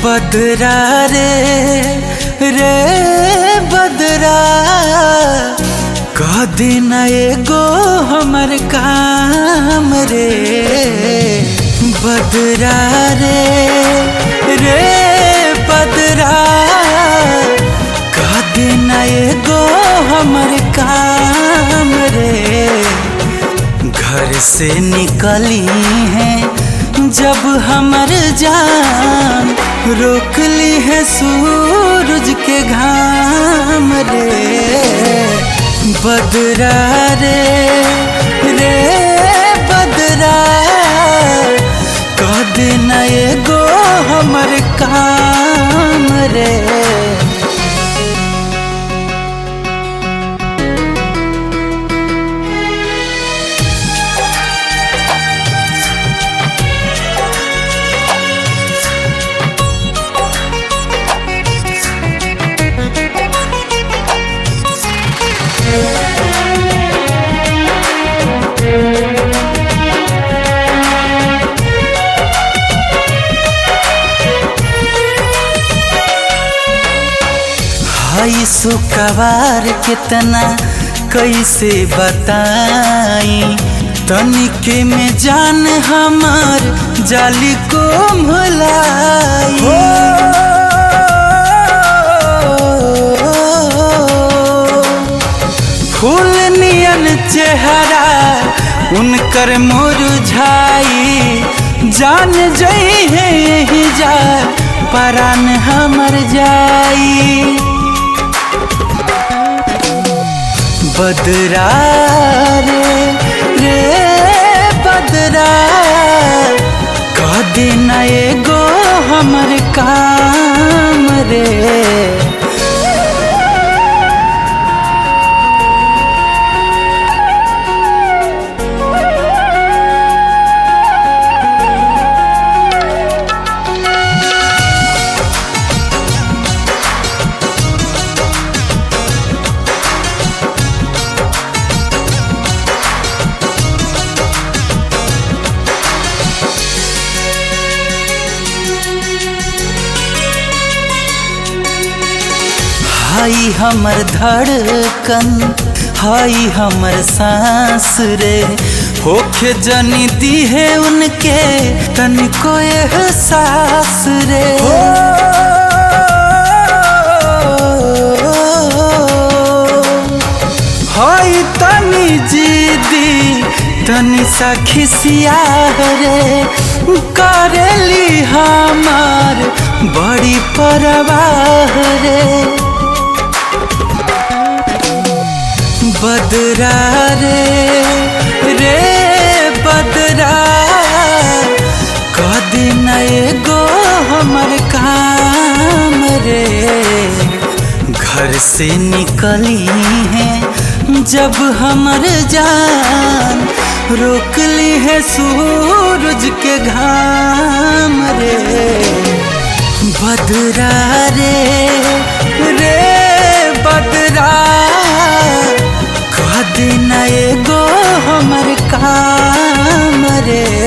बदरा रे रे बदरा कह देना एगो हमर काम रे बदरा रे रे बदरा कह देना एगो हमर काम रे घर से निकली है जब हमर जान रोक ली है सूरज के घाम रे बदरा रे रे बदरा कह देना एगो हमर काम रे हई सुकवार कितना कैसे बताई तनिके में जान हमार जाली को भुलाई फूल नियन चेहरा उनकर मुरझाई जान जई है यही जा परान हमर जाई बदरा रे रे बदरा कह देना एगो हमर काम रे हाई हमर धड़कन हाई हमर सांस रे होखे जनी दी है उनके तनिको एहसास रे हाई तनी जीदी तनी सा खिसिया रे करेली हमार बड़ी परवाह रे बदरा रे रे बदरा कह देना एगो हमर काम रे घर से निकली है जब हमर जान रोक ली है सूरज के घाम रे बदरा रे रे बदरा कह देना एगो हमर काम रे